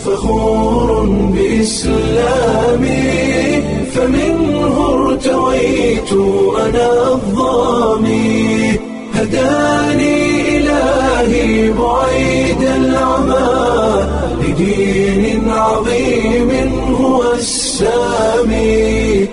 فخور بإسلامي فمنه ارتويت أنا الضامي هداني إلهي بعيد العمى لدين عظيم هو السامي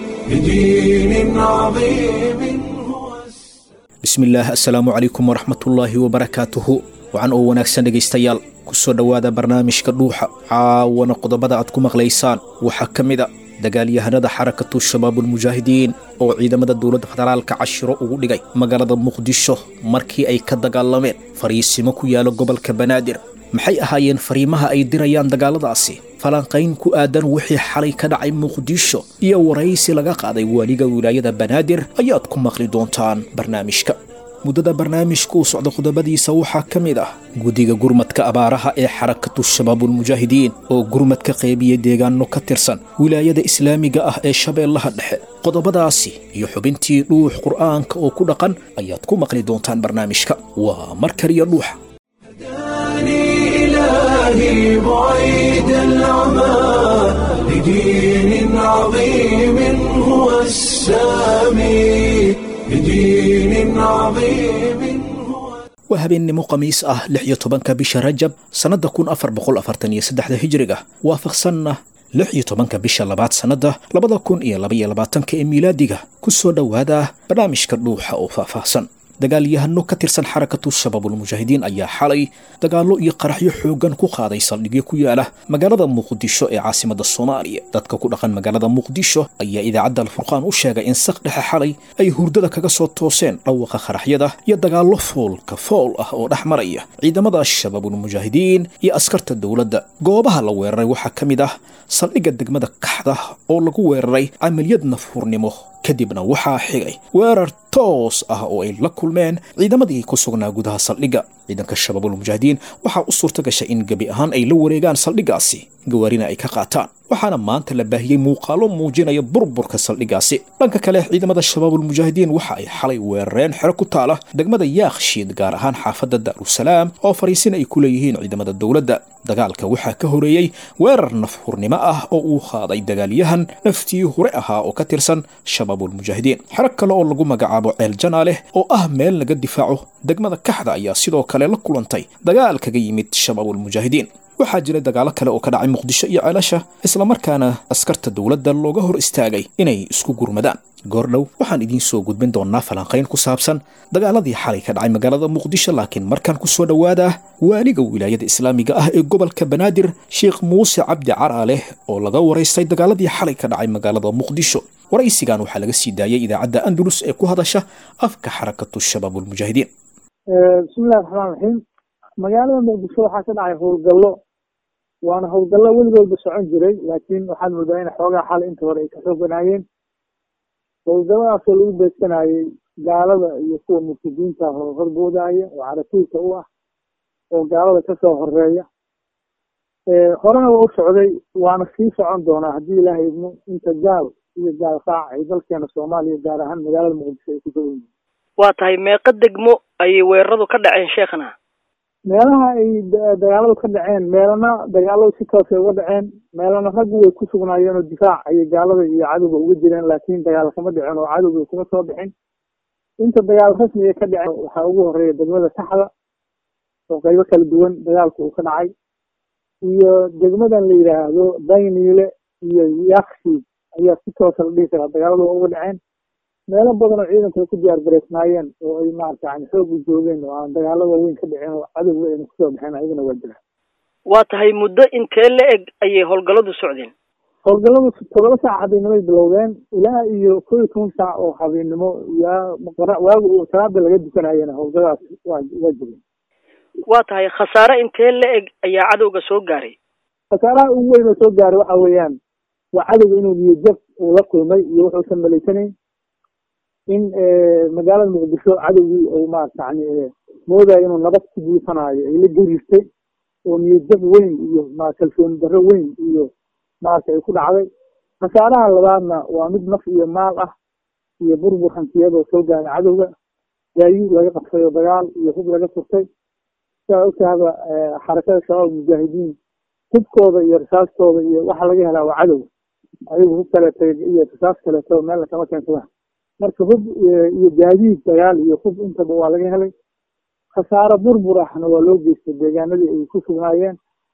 لدين عظيم هو السامي bismillaah assalaamu calaykum waraxmatullaahi wabarakaatuhu wacan oo wanaagsan dhegaystayaal kusoo dhowaada barnaamijka dhuuxa caawana qodobada aad ku maqlaysaan waxaa ka mid a dagaalyahanada xarakatu shabaabulmujaahidiin oo ciidamada dowladda federaalka cashiro ugu dhigay magaalada muqdisho markii ay ka dagaalameen fariisimo ku yaala gobolka banaadir maxay ahaayeen fariimaha ay dirayaan dagaaladaasi falanqayn ku aadan wixii xalay ka dhacay muqdisho iyo waraysi laga qaaday waaliga wilaayada banaadir ayaad ku maqli doontaan barnaamijka muddada barnaamijka uu socda qodobadiisa waxaa ka mid ah guddiga gurmadka abaaraha ee xarakatu shabaabulmujaahidiin oo gurmad ka qeybiya deegaano ka tirsan wilaayada islaamiga ah ee shabeellaha dhexe qodobadaasi iyo xubintii dhuux qur'aanka oo ku dhaqan ayaad ku maqli doontaan barnaamijka waa mar kaliya dhuuxa هداني إلهي بعيد العمى لدين عظيم هو السامي لدين عظيم هو waa habeennimo khamiis ah lix iyo tobanka bisha rajab sannadda kun afar boqol afartan iyo saddexda hijriga waafaqsanna lix iyo tobanka bisha labaad sannadda labada kun iyo laba iyo labaatanka ee miilaadiga ku soo dhowaada barnaamijka dhuuxa oo faahfaahsan dagaalyahano ka tirsan xarakatu shabaabulmujaahidiin ayaa xalay dagaallo iyo qaraxyo xooggan ku qaaday saldhigyo ku yaala magaalada muqdisho ee caasimada soomaaliya dadka ku dhaqan magaalada muqdisho ayaa idaacadda alfurqaan u sheegay in saq dhexe xalay ay hurdada kaga soo tooseen dhawaqa qaraxyada iyo dagaallo foolka fool ah oo dhex maraya ciidamada shabaabulmujaahidiin iyo askarta dowladda goobaha la weeraray waxaa ka mid ah saldhigga degmada kaxda oo lagu weeraray camaliyad nafhurnimo kadibna waxaa xigay weerar toos ah oo ay la kulmeen ciidamadii ku sugnaa gudaha saldhigga ciidanka shabaabulmujaahidiin waxaa u suurta gashay in gebi ahaan ay la wareegaan saldhiggaasi gawaarina ay ka qaataan waxaana maanta la baahiyey muuqaalo muujinaya burburka saldhiggaasi dhanka kale ciidamada shabaabulmujaahidiin waxa ay xalay weerareen xero ku taala degmada yaakshiid gaar ahaan xaafadda daarusalaam oo fariisin ay ku leeyihiin ciidamada dowladda dagaalka waxaa ka horeeyey weerar nafhurnimo ah oo uu qaaday dagaalyahan naftii hore ahaa oo ka tirsan shabaabulmujaahidiin xero kale oo lagu magacaabo ceel janaaleh oo ah meel laga difaaco degmada kaxda ayaa sidoo kale la kulantay dagaal kaga yimid shabaabulmujaahidiin waxaa jiray dagaalo kale oo ka dhacay muqdisho iyo ceelasha islamarkaana askarta dowladda looga hor istaagay inay isku gurmadaan goordhow waxaan idiin soo gudbin doonaa falanqayn ku saabsan dagaaladii xalay ka dhacay magaalada muqdisho laakiin markaan ku soo dhowaadaa waaliga wilaayada islaamiga ah ee gobolka banaadir sheekh muuse cabdi caraaleh oo laga waraystay dagaaladii xalay ka dhacay magaalada muqdisho waraysigan waxaa laga sii daayay idaacadda andalus ee ku hadasha afka xarakatu shabaabulmujaahidiin bismillahi raxmaan raxiim magaalada muqdisho waxaa ka dhacay howlgallo waana howlgallo weligoodba socon jiray laakiin waxaad moodaa in xoogaa xal inta hore ay ka xooganaayeen howlgalladaasoo lagu beegsanayey gaalada iyo kuwa murtadiinta ah oo horboodaya oo caratuulka u ah oo gaalada kasoo horeeya horena waa u socday waana sii socon doonaa haddii ilaahay idmo inta gaal iyo gaal qaac ay dalkeena soomaaliya gaar ahaan magaalada muqdisho ay ku dawan yihiin waa tahay meeqa degmo ayay weeraradu ka dhaceen sheekhna meelaha ay dagaaladu ka dhaceen meelana dagaaladu si toosay uga dhaceen meelana raggu way ku sugnaayeen oo difaac ayay gaalada iyo cadowga uga jireen laakiin dagaal kama dhicin oo cadowga kuma soo bixin inta dagaal rasmiga ka dhaceen waxaa ugu horeeya degmada saxda oo qaybo kala duwan dagaalku uu ka dhacay iyo degmadan la yidhaahdo dayniile iyo yakshiid ayaa si toosa la dhihi karaa dagaaladu waa uga dhaceen meelo badan oo ciidanku ay ku diyaar gareysnaayeen oo ay maarata yani xoog u joogeen oo aan dagaalo waaweyn ka dhicin oo cadowga ayna kusoo baxeen ayagana waa jiraan waa tahay muddo intee la eg ayay howlgalladu socdeen howlgalladu todoba saac habeennimay bilowdeen ilaa iyo koo iyo toban saac oo habeennimo yaa waagu salaada laga dukanayena howlgalladaas waa waa jireen waa tahay khasaare intee la eg ayaa cadowga soo gaaray khasaaraha ugu weyn oo soo gaaray waxa weeyaan waa cadowga inuu niyajab uu la kulmay iyo wuxuusan malaysanayn in magaalada muqdisho cadowgii uu maarata yani moodayo inuu nabad ku buufanaayo ay la gariirtay oo niyadjab weyn iyo ma kalsooni darro weyn iyo maarata ay ku dhacday khasaaraha labaadna waa mid naf iyo maal ah iyo burbur hantiyadoo soo gaaray cadowga gaayuud laga qabtay oo dagaal iyo hub laga furtay sidaa ogtahaba xarakada shabaab mujaahidiin hubkooda iyo risaastooda iyo waxa laga helaa waa cadow ayagu hub kaleeto iyo risaas kaleeto meelna kama keensadaan marka hub iyo gaadiid dagaal iyo hub intaba waa laga helay khasaaro burbur ahna waa loo geystay deegaanadii ay ku sugnaayeen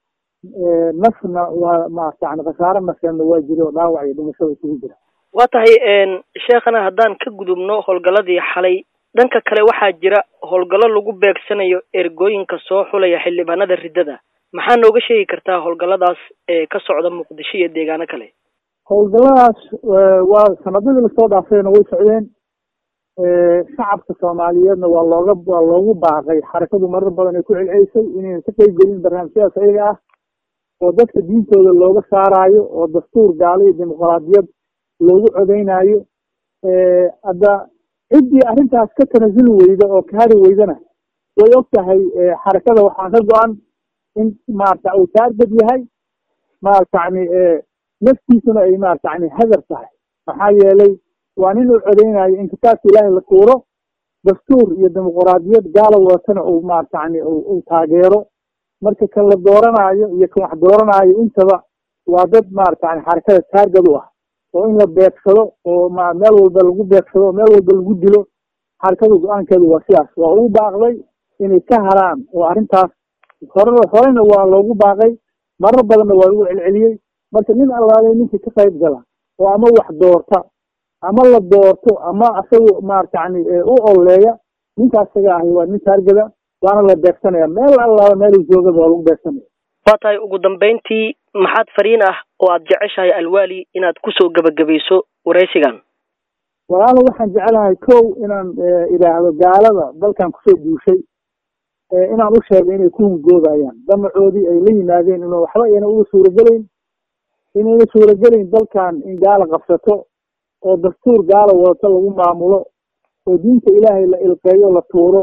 nafna waa maarata yani khasaaro nafeedna waa jira oo dhaawac iyo dhimashada isugu jira waa tahay sheekhana haddaan ka gudubno howlgalladii xalay dhanka kale waxaa jira howlgallo lagu beegsanayo ergooyinka soo xulaya xildhibaanada riddada maxaa nooga sheegi kartaa howlgalladaas ee ka socda muqdisho iyo deegaano kale howlgalladaas waa sanadadii lasoo dhaafayna way socdeen shacabka soomaaliyeedna waa looga waa loogu baaqay xarakadu marar badan ay ku celcelisay inayna ka qeyb gelin barnaamijyadaas ayaga ah oo dadka diintooda looga saaraayo oo dastuur gaalo iyo dimuqraadiyad loogu codeynaayo hadda ciddii arrintaas ka tanasuli weyda oo ka hari weydana way og tahay xarakada waxaa ka go-an in maarata uu taargad yahay maarata yani naftiisuna ay maarata yani hadar tahay maxaa yeelay waa nin uu codeynayo in kitaabka ilaahay la tuuro dastuur iyo dimuqraadiyad gaala wadatana uu maarata yani uu taageero marka kan la dooranaayo iyo kan wax dooranaayo intaba waa dad maarata yani xarakada taargad u ah oo in la beegsado oo ma meel walba lagu beegsado oo meel walba lagu dilo xarakada go-aankeedu waa sidaas waa ugu baaqday inay ka haraan oo arrintaas hore horena waa loogu baaqay marar badanna waa lagu celceliyey marka nin allaalay ninkii ka qayb gala oo ama wax doorta ama la doorto ama asaga maarata yani u oleeya ninka asaga ahi waa nin taargada waana la beegsanaya meel allaala meelu joogaba waa lagu beegsanaya waa tahay ugu dambeyntii maxaad fariin ah oo aad jeceshahay alwaali inaad kusoo gebagabayso waraysigan walaalo waxaan jecelahay kow inaan idhaahdo gaalada dalkan kusoo duushay inaan u sheego inay ku hungoodayaan damacoodii ay la yimaadeen inu waxba ayna uga suuragelayn inayna suuragelayn dalkan in gaala qabsato oo dastuur gaala wadato lagu maamulo oo diinta ilaahay la ilqeeyo la tuuro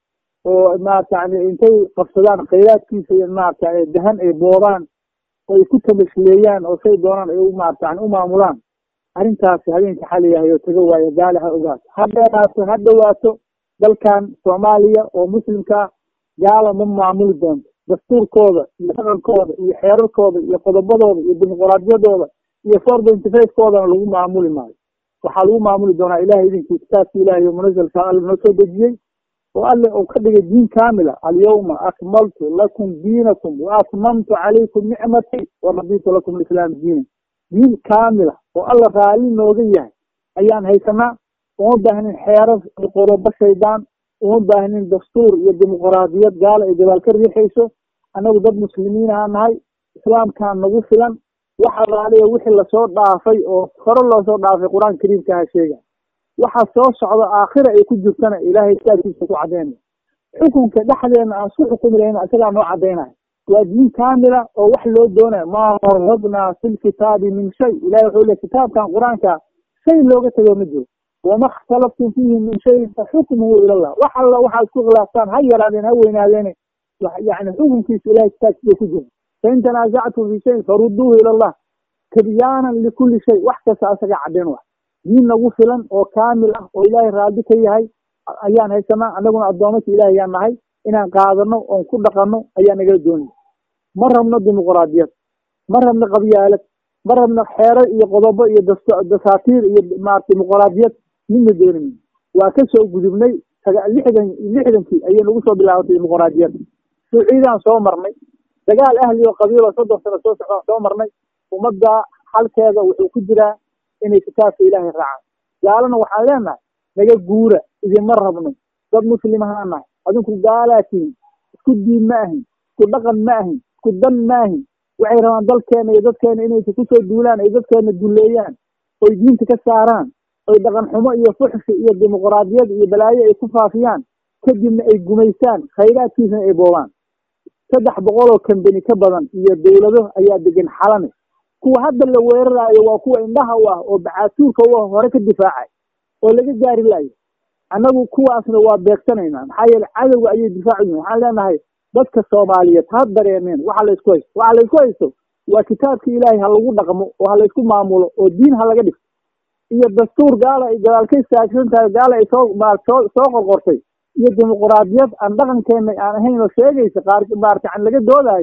oo maarata yani intay qabsadaan khayraadkiisa iyo maarata dahan ay boobaan oo ay ku tamashleeyaan oo say doonaan ay u maarata yani u maamulaan arrintaasi habeenka xaliyahay oo taga waayo gaali ha ogaato ha dheeraato ha dhawaato dalkan soomaaliya oo muslimkaa gaala ma maamuli doonto dastuurkooda iyo dhaqankooda iyo xeerarkooda iyo qodobadooda iyo dimuqraadiyadooda iyo forda interfacekoodana lagu maamuli maayo waxaa lagu maamuli doonaa ilahay idinkii kitaabki ilahay o munazalka alle noo soo dejiyey oo alle uu ka dhigay diin kaamila alyawma akmaltu lakum diinakum wa atmamtu calaykum nicmatii wa raditu lakum alislaam diina diin kaamila oo alla raali nooga yahay ayaan haysanaa uma baahnin xeerar iyo qodobo shaydaan uma baahnin dastuur iyo dimuqraadiyad gaala ay gabaal ka riixayso annagu dad muslimiin ahaa nahay islaamkaan nagu filan waxa raaliya wixii lasoo dhaafay oo hore loosoo dhaafay qur-aanka kariimka aha sheega waxa soo socda aakhira ay ku jirtana ilaahay kitaabkiisa ku caddeynaya xukunka dhexdeena aan isku xukumi lahayna isagaa noo caddaynaya waa diin kaamila oo wax loo doonaya maa farradnaa fi lkitaabi min shay ilahay wuxuu le kitaabkan qur-aanka shay looga tego ma jiro wama ikhtalaftum fiihi min shayin fa xukmuhu ilallah wax alla waxaad isku khilaaftaan ha yaraadeen ha weynaadeene yani xukunkiisa ilahay kitaabkiisa ku jira fain tanaasactum fi shayin farudduuhu ila allah tibyaanan likulli shay wax kasta asaga caddeyn wa diin nagu filan oo kaamil ah oo ilaahay raadi ka yahay ayaan haysanaa annaguna addoomadka ilahay ayaan nahay inaan qaadano oon ku dhaqanno ayaa nagala doonaya ma rabno dimuqraadiyad ma rabno qabyaalad ma rabno xeerar iyo qodobo iyo dasaatiir iyo maarata dimuqraadiyad midna doonayno waa ka soo gudubnay lixdan lixdankii ayay nagu soo bilaabatay dimuqraadiyad suuciidaan soo marnay dagaal ahli oo qabiilo soddon sano soo socdaan soo marnay ummadda xalkeeda wuxuu ku jiraa inay kitaabka ilaahay raacaan gaalana waxaan leenahay naga guura idinma rabno dad muslim ahaan nahay adinku gaalaa tihin isku diin ma ahin isku dhaqan ma ahin isku dan ma ahin waxay rabaan dalkeena iyo dadkeena inay kusoo duulaan ay dadkeena duleeyaan oy diinta ka saaraan oy dhaqan xumo iyo fuxshi iyo dimuqraadiyad iyo balaayo ay ku faafiyaan kadibna ay gumaysaan khayraadkiisana ay boobaan saddex boqol oo kambani ka badan iyo dawlado ayaa degan xalane kuwa hadda la weeraraayo waa kuwa indhaha u ah oo bacaatuurka u ah hore ka difaacay oo laga gaari laayo annagu kuwaasna waa beegsanaynaa maxaa yeele cadowga ayay difaacu yihin waxaan leenahay dadka soomaaliyeed ha dareemeen waxa laysku haysto waxa laysku haysto waa kitaabka ilaahay ha lagu dhaqmo oo ha laysku maamulo oo diin ha laga dhigto iyo dastuur gaala ay gadaal ka istaagsan tahay gaala ay soo soo soo qorqortay iyo dimuqraadiyad aan dhaqankeena aan ahayn oo sheegaysa qaar maarata an laga doodaayo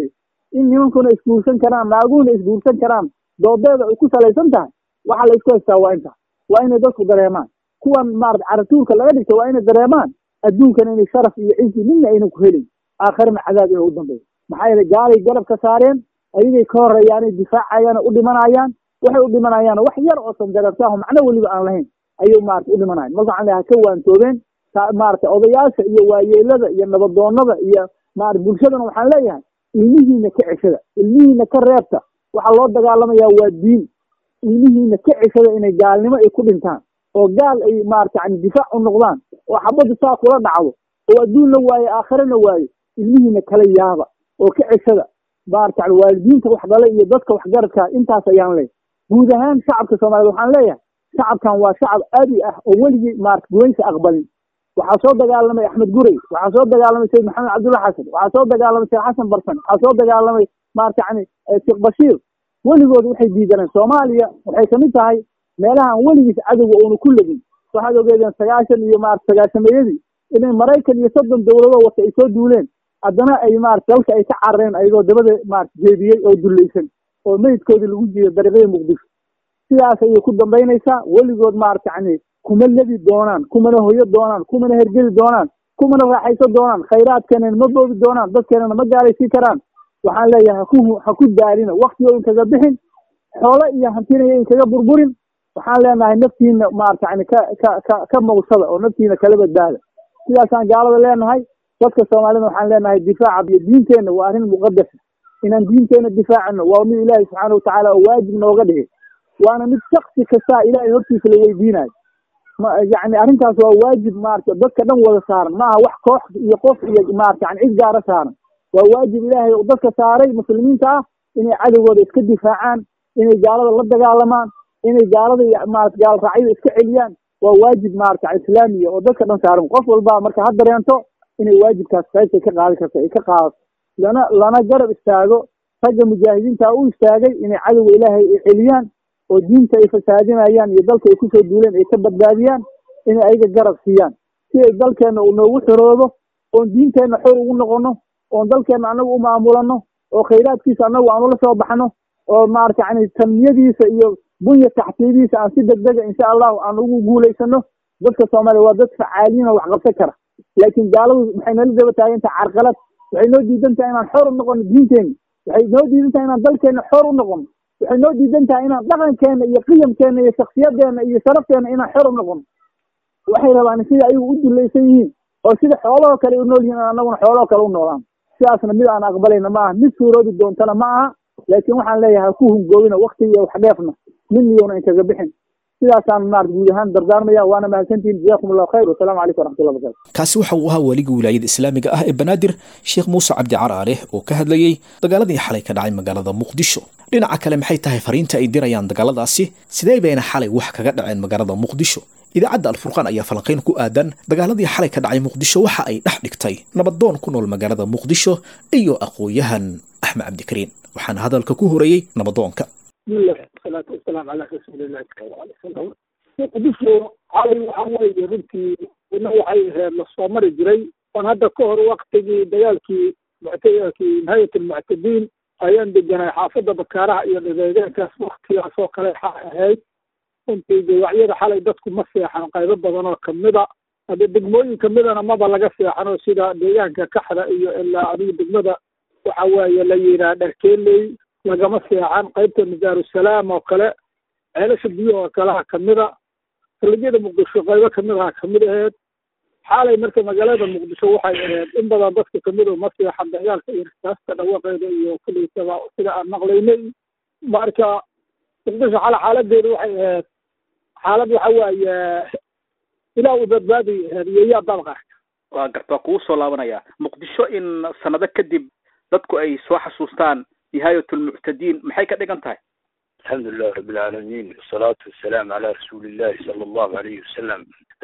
in nimankuna isguursan karaan naaguhuna isguursan karaan doodeeda ay ku salaysan tahay waxa la isku haystaa waa inta waa inay dadku dareemaan kuwan maarata caratuurka laga dhigta waa inay dareemaan adduunkana inay sharaf iyo cizi midna aynan ku helin aakharana cadaab inay u dambeeyo maxaa yeelay gaalay garab ka saareen ayagay ka horeeyaanay difaacayaan u dhimanayaan waxay u dhimanayaan wax yar oo sandareertaahu macno weliba aan lahayn ayay maarata u dhimanayan marka waxaan leeyahay ka waantoobeen maarata odayaasha iyo waayeelada iyo nabadoonada iyo maarata bulshadana waxaan leeyahay ilmihiina ka ceshada ilmihiina ka reebta waxaa loo dagaalamayaa waa diin ilmihiina ka ceshada inay gaalnimo ay ku dhintaan oo gaal ay maarata yani difaac u noqdaan oo xabaddu saa kula dhacdo oo adduunna waayo aakhirana waayo ilmihiina kala yaaba oo ka ceshada maarata yani waalidiinta wax dhalay iyo dadka waxgaradka intaas ayaan leeyahay guud ahaan shacabka soomaaliyed waxaan leeyahay shacabkan waa shacab aadi ah oo weligii maarata gumaysa aqbalin waxaa soo dagaalamay axmed gurey waxaa soo dagaalamay sayid maxamed cabdulla xasan waxaa soo dagaalamay sheekh xasan barsan waxaa soo dagaalamay maarata yani sheekh bashiir weligood waxay diidaneen soomaaliya waxay kamid tahay meelahaan weligiis cadowga uuna ku legin waxaad ogeedeen sagaashan iyo maarata sagaashameeyadii inay maraykan iyo soddon dowladoo wata ay soo duuleen haddana ay maarata dalka ay ka carareen ayagoo dabada maarata jeediyey oo dullaysan oo meydkoodii lagu jiiyo dariiqyada muqdisho sidaas ayay ku dambaynaysaa weligood maarata yani kuma lebi doonaan kumana hoyo doonaan kumana hergeli doonaan kumana raaxayso doonaan khayraadkeenana ma boobi doonaan dadkeenana ma gaalaysiin karaan waxaan leeyahay haku ha ku daalina waktigo inkaga bixin xoolo iyo hantinaya inkaga burburin waxaan leenahay naftiina maarata yani ka ka ka ka mawsada oo naftiina kala badbaada sidaasaan gaalada leenahay dadka soomaalida waxaan leenahay difaaca iyo diinteenna waa arrin muqadasa inaan diinteenna difaacano waa mid ilaahay subxaana watacaala oo waajib nooga dhigay waana mid shaksi kastaa ilaahay hortiisa la weydiinayo yani arrintaas waa waajib maarata dadka dhan wada saaran maaha wax koox iyo qof iyo maarata yani cid gaara saaran waa waajib ilaahay oo dadka saaray muslimiinta ah inay cadowgooda iska difaacaan inay gaalada la dagaalamaan inay gaalada maarata gaal raacyada iska celiyaan waa waajib maarata islaamiya oo dadka dhan saaran qof walba marka ha dareento inay waajibkaas qaybtay ka qaadi karta ay ka qaadato lana lana garab istaago ragga mujaahidiinta u istaagay inay cadowga ilaahay ay celiyaan oo diinta ay fasaadinayaan iyo dalka ay kusoo duuleen ay ka badbaadiyaan inay ayaga garab siiyaan si ay dalkeenna uu noogu xoroobo oon diinteenna xor ugu noqono oon dalkeenna annagu u maamulano oo khayraadkiisa annagu aan ula soo baxno oo maarata yani tanmiyadiisa iyo bunya taxtiyadiisa aan si degdega insha allahu aan ugu guulaysano dadka soomaaliya waa dad facaaliin oo wax qabsan kara laakiin gaaladu waxay nala daba taagantahay carqalad waxay noo diidan tahay inaan xor u noqono diinteenna waxay noo diidan tahay inaan dalkeenna xor u noqono waxay noo diidan tahay inaan dhaqankeenna iyo qiyamkeenna iyo shaksiyadeenna iyo sharafteena inaan xor u noqono waxay rabaan sida ayagu u dulaysan yihiin oo sida xoolahoo kale u nool yihiin annaguna xoolahoo kale u noolaan sidaasna mid aan aqbalayna ma aha mid suuroobi doontana ma aha laakiin waxaan leeyahay ha ku hungoobina waktiga iyo wax dheefna mid miyowna inkaga bixin sidaasaan maarata guud ahaan dardaarmaya waana mahadsantihin jazakum allahu khayr wasalaamu calaykum waraxmatullah barakatu kaasi waxa uu ahaa waligii wilaayada islaamiga ah ee banaadir sheekh muuse cabdi caraale oo ka hadlayey dagaaladii xalay ka dhacay magaalada muqdisho dhinaca kale maxay tahay fariinta ay dirayaan dagaaladaasi sidee bayna xalay wax kaga dhaceen magaalada muqdisho idaacadda alfurqaan ayaa falanqayn ku aadan dagaaladii xalay ka dhacay muqdisho waxa ay dhex dhigtay nabadoon ku nool magaalada muqdisho iyo aqoon-yahan axmed cabdikariin waxaana hadalka ku horeeyey nabadoonka bismillahi wasalaatu wasalaamu calaa rasuulillahi sala alay wasalam muqdisho xalay waxa weeye runtii ina waxay ahayd lasoo mari jiray oon hadda ka hor waktigii dagaalkii muctakii nihayat almuctadiin ayaan deganay xaafadda bakaaraha iyo dhadeegaankaas waktigaas oo kale xa ahayd runtii dawacyada xalay dadku ma seexan qaybo badan oo kamida hadde degmooyin kamidana maba laga seexano sida deegaanka kaxda iyo ilaa adiga degmada waxa weeye la yiraa dharkeeley lagama seexan qaybta masaarussalaam oo kale ceelasha biyahoo kaleha kamida salajyada muqdisho qaybo kamid aha kamid aheyd xaalay marka magaalada muqdisho waxay ahayd in badan dadka kamid oo ma seexan dagaalka iyo rasaasta dhawaqeeda iyo kuliisaba sida aan maqlaynay marka muqdisho xala xaaladeedu waxay ahayd xaalad waxa waaye ilaa uu badbaadi ahayd iyo yaa dabqarka waa garta waa kugu soo laabanaya muqdisho in sanado kadib dadku ay soo xasuustaan nihaayat lmuctadiin maxay ka dhigan tahay الحمد لله رب العالمين والصلاة والسلام على رسول الله صلى الله عليه وسلم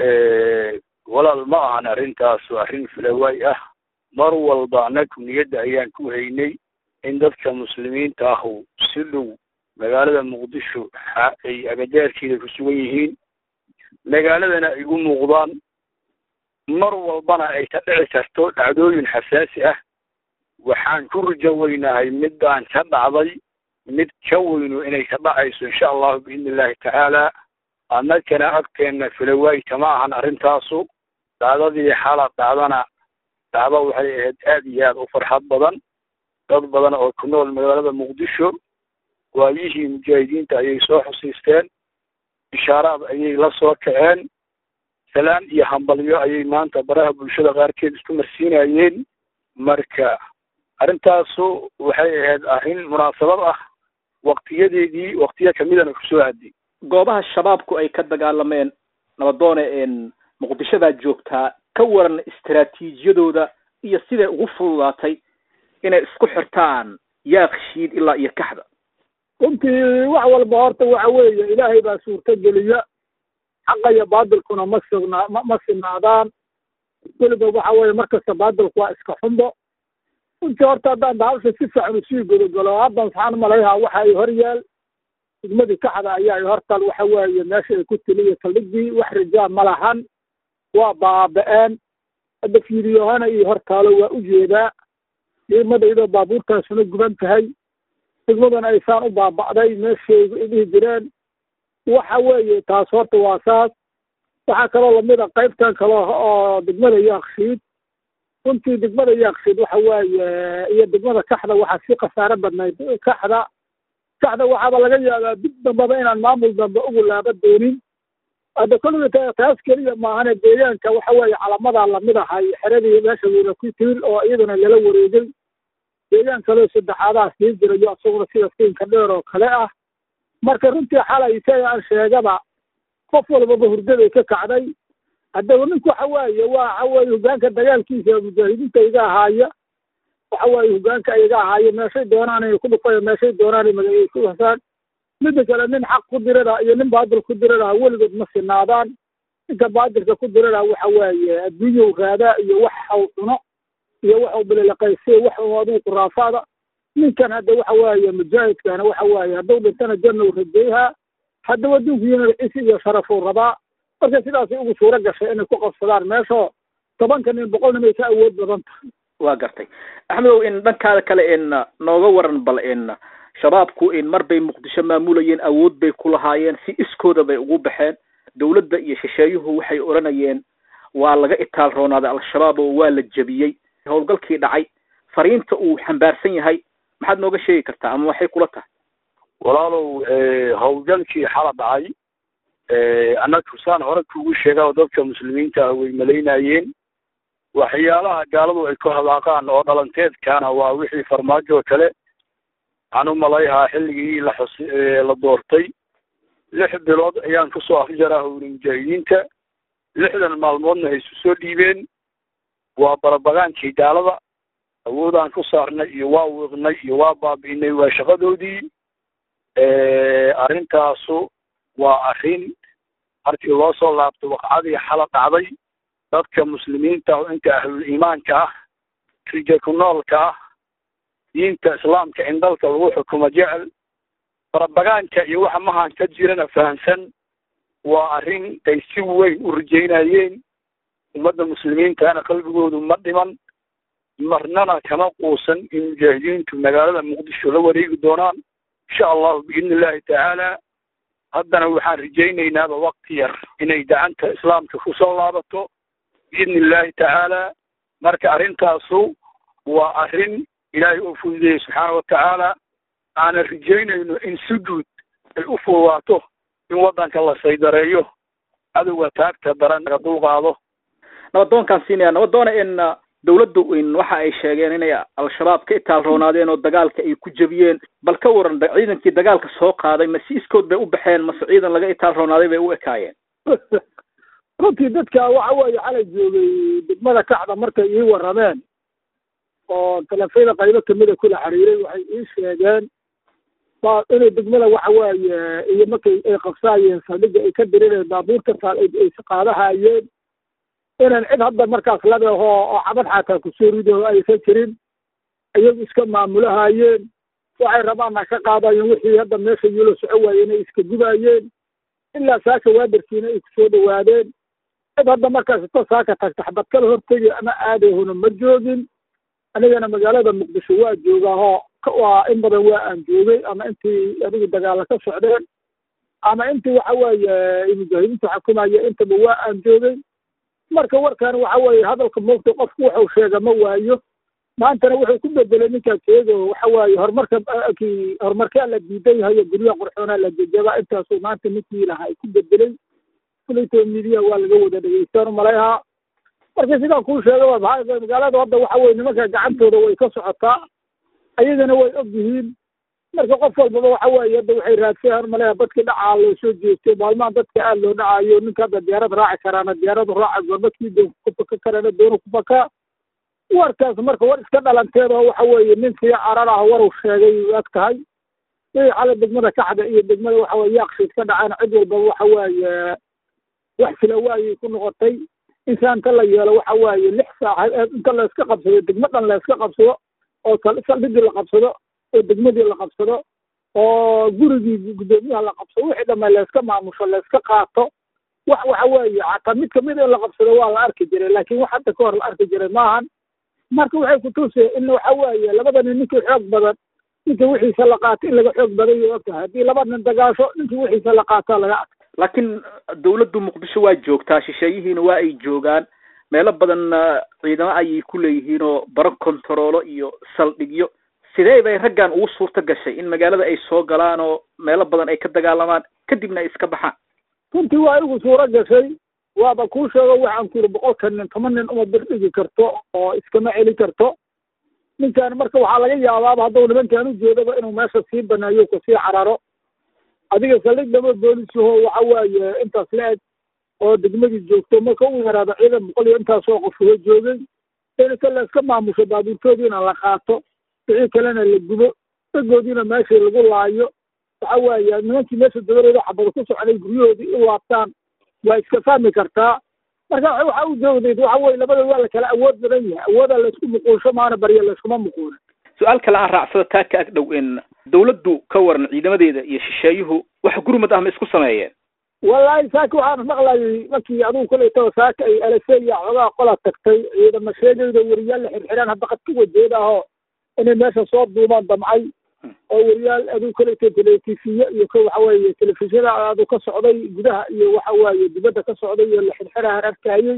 walaal ma ahan arrintaas waa arrin filawaay ah mar walba annagu niyadda ayaan ku haynay in dadka muslimiinta ahu si dhow magaalada muqdisho ay agadaarkeeda ku sugan yihiin magaaladana ay u muuqdaan mar walbana ay ka dhici karto dhacdooyin xasaasi ah waxaan ku rajo weynahay midaan ka dhacday mid ka weynu inay ka dhacayso insha allahu biidni illahi tacaala annagana agteenna filawaay kama ahan arrintaasu dhacdadii xala dhacdana dhacdo waxay ahayd aad iyo aad u farxad badan dad badan oo ku nool magaalada muqdisho waayihii mujaahidiinta ayay soo xusiisteen bishaaraad ayay la soo kaceen salaan iyo hambalyo ayay maanta baraha bulshada qaarkeed isku marsiinayeen marka arrintaasu waxay ahayd arrin munaasabad ah waktiyadeedii waktiyo kamidana kusoo aaday goobaha shabaabku ay ka dagaalameen nabadoone muqdishodaa joogtaa ka waran istaraatiijiyadooda iyo siday ugu fududaatay inay isku xirtaan yaakshiid ilaa iyo kaxda runtii wax walba horta waxa weeye ilaahay baa suurto geliya xaqa iyo baadilkuna ma sugnaa ma ma sinaadaan weliba waxa weeye markasta baadilku waa iska xumbo runtii horta haddaan bahasha si fiican usii gudogalo haddan waxaan malayhaa waxa ay hor yaal degmadii kaxda ayaa ay hortal waxa weeye meesha ay ku tiliyo saldhigdii wax rajaa ma lahan waa baaba-een hadda fiiriyohana iyo hortaalo waa u jeedaa ciidamada iyadoo baabuurtaasuna guban tahay degmadana aysaan u baaba'day meeshaygu ay dhihi jireen waxa weeye taas horta waa saas waxaa kaloo lamid a qaybtan kale oo degmada yaakshiid runtii degmada yaakshiid waxa weeye iyo degmada kaxda waxaa sii khasaare badnayd kaxda kaxda waxaaba laga yaabaa dib dambaba inaan maamul dambe ugu laaba doonin hadda kolliga taas keliya maahane deegaanka waxa weeye calamadaa lamid ahay xeradii meesha weyna ku tiil oo iyaduna lala wareegay deegaan kaleo saddexaadaha sii jirayo isaguna sida siinka dheer oo kale ah marka runtii xalay isaga aan sheegaba qof walbaba hurdaday ka kacday haddaba ninku waxa weeye waxa weeye hogaanka dagaalkiisa mujaahidiinta iga ahaaya waxa weeye hogaanka iga ahaaya meeshay doonaan inay ku dhufaya meeshay doonaan ay magacay ku hasaan midda kale nin xaq ku dirada iyo nin baadil ku dirada weligood ma sinaadaan ninka baadilka ku dirada waxa weeye adduunyow raadaa iyo wax haw cuno iyo waxuu bililaqaysay wax uu adigu kuraafaada ninkan hadda waxa weeye mujaahidkana waxa weeye hadduu dhintana janna uu rajeeyahaa haddaba adduunkiyana cisi iyo sharafuu rabaa marka sidaasay ugu suuro gashay inay ku qabsadaan meeshoo tobanka nin boqol nin ay ka awood badan tahay waa gartay axmedow in dhankaada kale in nooga waran bal in shabaabku in mar bay muqdisho maamulayeen awood bay ku lahaayeen si iskooda bay ugu baxeen dawladda iyo shisheeyuhu waxay odhanayeen waa laga itaal roonaaday al-shabaab oo waa la jebiyey howlgalkii dhacay fariinta uu xambaarsan yahay maxaad nooga sheegi kartaa ama waxay kula tahay walaalow howlgalkii xala dhacay annagu saan hore kugu sheega oo dadka muslimiinta ah way malaynayeen waxyaalaha gaaladu ay ku hadaaqaan oo dhalanteedkaana waa wixii farmaajo oo kale waxaan u malayhaa xilligii la xus la doortay lix bilood ayaan kusoo afjaraa howli mujaahidiinta lixdan maalmoodna ay isu soo dhiibeen waa barabagaankii gaalada awoodaan ku saarnay iyo waa wiiqnay iyo waa baabi'inay waa shaqadoodii arrintaasu waa arrin markii loo soo laabto waqcadii xala dhacday dadka muslimiinta oo inta ahlul iimaanka ah rija ku noolka ah diinta islaamka in dalka lagu xukumo jecel barabagaanka iyo waxa mahan ka jirana fahamsan waa arrin ay si weyn u rajaynayeen ummadda muslimiintana qalbigoodu ma dhiman marnana kama quusan in mujaahidiintu magaalada muqdisho la wareegi doonaan insha allahu biidni illahi tacaala haddana waxaan rajaynaynaba wakti yar inay gacanta islaamka kusoo laabato biidni illahi tacaala marka arrintaasu waa arrin ilaahay uu fududeeyey subxaana watacaala aanan rajaynayno in si guud ay u fududaato in waddanka la saydareeyo cadowga taagta daran laga dulqaado nabadoonkaan siinaya nabadoona in dawladdu in waxa ay sheegeen inay al-shabaab ka itaal roonaadeen oo dagaalka ay ku jebiyeen bal ka waran ciidankii dagaalka soo qaaday ma si iskood bay u baxeen mase ciidan laga itaal roonaaday bay u ekaayeen runtii dadka waxa weeye xalay joogay degmada kacda markay ii warrameen oo talefyada qaybo kamida kula xiriiray waxay ii sheegeen ba inay degmada waxa weeye iyo markay ay qabsaayeen saldhigga ay ka dirireen baabuurta taal ay qaadahayeen inaan cid hadda markaas labeho oo cabad xataa kusoo rido aysan jirin iyagu iska maamulahayeen waxay rabaanna ka qaadayeen wixii hadda meesha yulo soco waayeen ay iska gubaayeen ilaa saaka waadarkiina ay kusoo dhawaadeen cid hadda markaas ito saaka tagta xabad kala hortegi ama aadahuna ma joogin anigana magaalada muqdisho waa joogaahoo waa in badan waa aan joogay ama intii adigu dagaala ka socdeen ama intii waxa weeye mujaahidiinta xukumaya intaba waa aan joogay marka warkan waxa weeye hadalka moogta qofku wuxuu sheega ma waayo maantana wuxuu ku bedelay ninkaa sheego waxa waaye horumarka kii horumarkaa la diidan yahayo guryaha qurxoonaa la jejaba intaasuu maanta ninkii lahaa ay ku bedelay kulaytoo midiya waa laga wada dhegeystaan umalayahaa marka sidaan kuu sheega maxaa magaalada hadda waxa weye nimanka gacantooda way ka socotaa ayagana way og yihiin marka qof walbaba waxa weeye hadda waxay raadsayan malaya dadkii dhacaa loo soo jeestay maalmahan dadka aad loo dhacayo ninka hadda diyaarad raaci karaana diyaaradu raaca gorbadkii doon ku faka karana doonu ku fakaa warkaas marka war iska dhalanteed oo waxa weeye ninkii carar ah waru sheegay ag tahay wixii xale degmada kaxda iyo degmada waxa weye yaaqshiid ka dhaceen cid walbaba waxa weeye wax sila waayay ku noqotay insaanta la yeelo waxa weeye lix saac inta la iska qabsado degmo dhan la iska qabsado oo saldhigii la qabsado oo degmadii la qabsado oo gurigii guddoomiyaha la qabsado wixii dhamma layska maamusho layska qaato wax waxa weeye xataa mid kamid in la qabsado waa la arki jiray laakiin wax hadda ka hor la arki jiray maahan marka waxay kutusay in waxa weeye labada nin ninkii xoog badan ninka wixiisa la qaato in laga xoog badan yahay ogtahay haddii laba nin dagaasho ninkii wixiisa la qaataa laga arka laakiin dawladdu muqdisho waa joogtaa shisheeyihiina waa ay joogaan meelo badanna ciidamo ayay ku leeyihiin oo baro kontaroolo iyo saldhigyo sidee bay raggan ugu suurta gashay in magaalada ay soo galaan oo meelo badan ay ka dagaalamaan kadibna ay iska baxaan runtii waa igu suuro gashay waaba kuu sheego waxaan ku yidhi boqolka nin toban nin uma bir dhigi karto oo iskama celi karto ninkan marka waxaa laga yaabaaba hadduu nimankan u jeedaba inuu meesha sii baneeyo kasii cararo adiga saldhig dama boolisaho waxa weeye intaas la eg oo degmadii joogto marka u yaraado ciidan boqol iyo intaasoo qof uga joogay inta la iska maamusho baabuurtoodiina la qaato wixii kalena la gubo dagoodiina meeshii lagu laayo waxa weeye nimankii meesha dabareeda xabada ku socday guryahoodii u laabtaan waa iska fahmi kartaa marka waxa u joogdeed waxa weye labada waa la kala awood badan yahay awooda laysku muquulsho maana barya layskuma muquulin su-aal kale aan raacsado taa ka ag dhow in dawladdu ka waran ciidamadeeda iyo shisheeyuhu wax gurmad ah ma isku sameeyeen wallaahi saaka waxaan maqlayay markii adigu kolaytaba saaka ay alaseya xoogaa qola tagtay ciidama sheegayda weriyaal la xirxiraan hadda qad ka wajeeda ahoo inay meesha soo duumaan damcay oo weriyaal adigu kolayta teletifiye iyo ka waxa weeye telefishyada adu ka socday gudaha iyo waxa weeye dibadda ka socday iyo la xirxirahan arkayey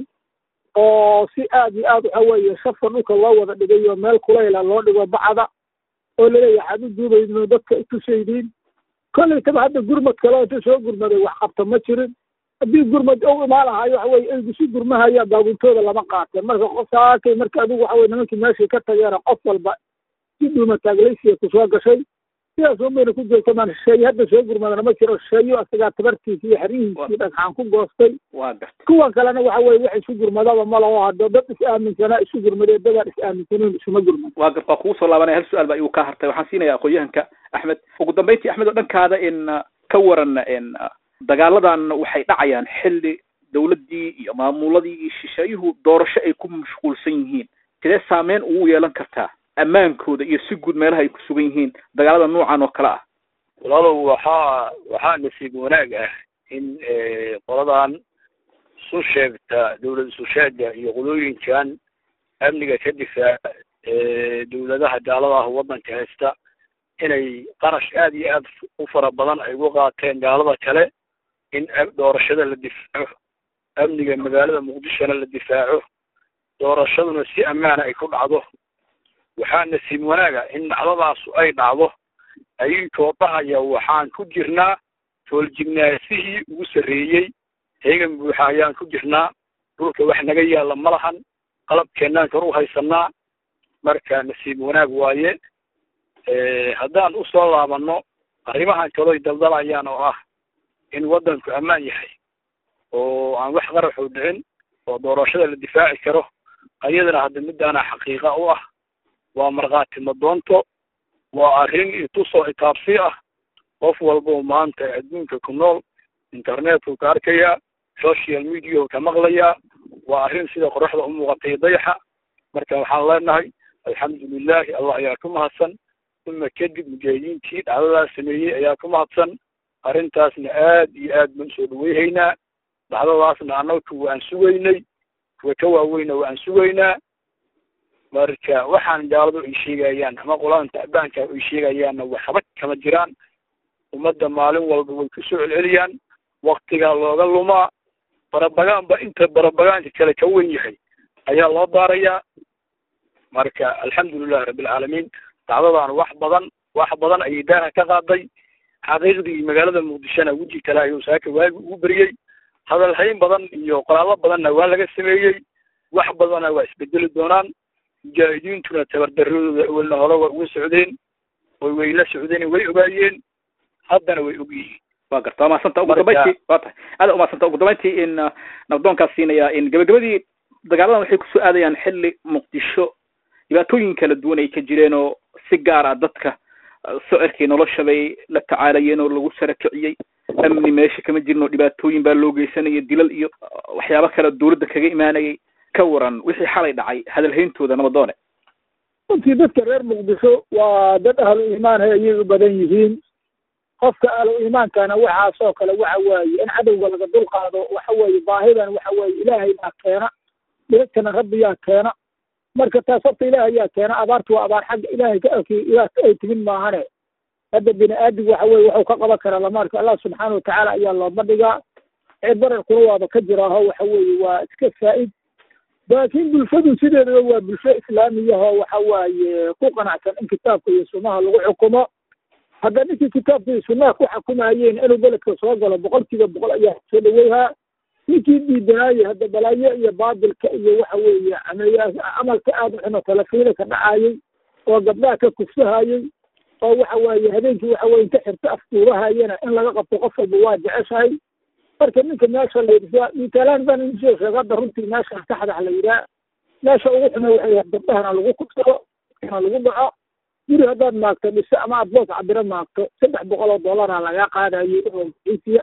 oo si aad iyo aad waxa weeye shafka dhulka loo wada dhigay oo meel kulayla loo dhigo bacda oo laleeyahay waxaad u duubaydno dadka itusaydiin kollaytaba hadda gurmad kale inta soo gurmaday wax qabta ma jirin haddii gurmad u imaan lahayo waxa weye aygu si gurmahaya baabuntooda lama qaateen marka qof saakay marka adigu waxa weye nimankii meeshii ka tageena qof walba si dhuuma taaglaysiya kusoo gashay sidaas unbayna ku joogta maan shisheeye hadda soo gurmadana ma jiro shisheeyo isagaa tabartiisi iyo xeryihiisii dhagxaan ku goostay waa gartay kuwan kalena waxa weye wax isu gurmadaba ma laho hadda dad is aaminsanaa isu gurmadee dadaan is aaminsaneyn isuma gurmad waa gar waa kugu soo laabanaya hal su-aal baa igu kaa hartay waxaan siinaya aqoon-yahanka axmed ugu dambeyntii axmed oo dhankaada in ka waran in dagaaladan waxay dhacayaan xilli dawladdii iyo maamuladii iyo shisheeyuhu doorasho ay ku mashquulsan yihiin sidee saameyn ugu yeelan kartaa ammaankooda iyo si guud meelaha ay ku sugan yihiin dagaalada noocan oo kale ah walaalow waxaa waxaa nasiib wanaag ah in qoladan isu sheegta dawlad isu sheega iyo qolooyinkan amniga ka difaaca dawladaha gaalada ah waddanka haysta inay qarash aad iyo aad u fara badan ay uga qaateen gaalada kale in doorashada la difaaco amniga magaalada muqdishona la difaaco doorashaduna si ammaana ay ku dhacdo waxaa nasiib wanaaga in dhacdadaasu ay dhacdo ayintoo dhahaya waxaan ku jirnaa tooljignaansihii ugu sarreeyey heegan buuxa ayaan ku jirnaa dhulka wax naga yaalla ma lahan qalabkeennaan kor u haysanaa marka nasiib wanaag waaye haddaan usoo laabanno arrimahan kaloy daldalayaan oo ah in waddanku ammaan yahay oo aan wax qaraxu dhicin oo doorashada la difaaci karo ayadana hadda midaana xaqiiqa u ah waa markhaati madoonto waa arrin itusoo itaabsi ah qof walboo maanta adduunka ku nool internetku ka arkayaa social mediahu ka maqlayaa waa arrin sida qoraxda u muuqatay dayaxa marka waxaan leenahay alxamdulilahi allah ayaa ku mahadsan uma kadib mujaahidiintii dhacdadaas sameeyey ayaa ku mahadsan arrintaasna aad iyo aad baan usoo dhaweyhaynaa dhacdadaasna annaga waan sugaynay kuwa ka waaweyna waan sugaynaa marka waxaan gaaladu ay sheegayaan ama qoladan tacbaanka ay sheegayaanna waxba kama jiraan ummadda maalin walba way kusoo celceliyaan waktigaa looga lumaa barabagaanba inta barabagaanka kale ka wen yahay ayaa loo daarayaa marka alxamdulilahi rabbilcaalamiin dacdadan wax badan wax badan ayay daaha ka qaaday xaqiiqdii magaalada muqdishona weji kale ayuu saaka waagi ugu beriyey hadal hayn badan iyo qoraallo badanna waa laga sameeyey wax badanna waa isbedeli doonaan mujaahidiintuna tabardaradooda awelna hore waa uga socdeen way way la socdeen way ogaayeen haddana way og yihiin wa garta waa mahadsanta ugu dambayntii wa tahay aada umahadsanta ugu dambayntii in nabdoonkaas siinaya in gabagabadii dagaaladan waxay kusoo aadayaan xilli muqdisho dhibaatooyin kala duwan ay ka jireen oo si gaar ah dadka socirkii nolosha bay la tacaalayeen oo lagu sara kiciyey amni meesha kama jirin oo dhibaatooyin baa loo geysanaya dilal iyo waxyaabo kale dawladda kaga imaanayay ka waran wixii xalay dhacay hadalhayntooda nabadoone runtii dadka reer muqdisho waa dad ahlu iimaanhay ayay u badan yihiin qofka ahlu iimaankana waxaasoo kale waxa waaye in cadowga laga dul qaado waxa weeye baahidan waxa weeye ilaahay baa keena biladkana rabbiyaa keena marka taas horta ilaah ayaa keena abaartu waa abaar xagga ilaahay ka ay timid maahane hadda bini aadam waxa weye waxuu ka qaban karaa lama arko allah subxaana watacaala ayaa looma dhigaa cid bararkuna waaba ka jiraaho waxa weeye waa iska faa'id laakiin bulshadu sideedaba waa bulsho islaamiyahoo waxa waaye ku qanacsan in kitaabka iyo sunnaha lagu xukumo hadda ninkii kitaabka iyo sunnaha ku xukumayeen inuu beledka soo galo boqolkiiba boqol ayaa soo dhaweyhaa ninkii diidanaaye hadda balaayo iyo baabilka iyo waxa weeye ameeya camalka aada xuno talafiina ka dhacayey oo gabdhaha ka kufsahayey oo waxa weeye habeenkii waxa weye inta xirto aftuurahayana in laga qabto qof walba waa jeceshahay marka ninka meesha la yidhi mitaalaan baan idin soo sheega hadda runtii meesha saxdax la yidhaha meesha ugu xume waxay yahay gabdhahana lagu kufsado na lagu dhaco guri haddaad maagto dhise ama aad boos cabiro maagto saddex boqol oo dollaraa lagaa qaadayay oo maciisiya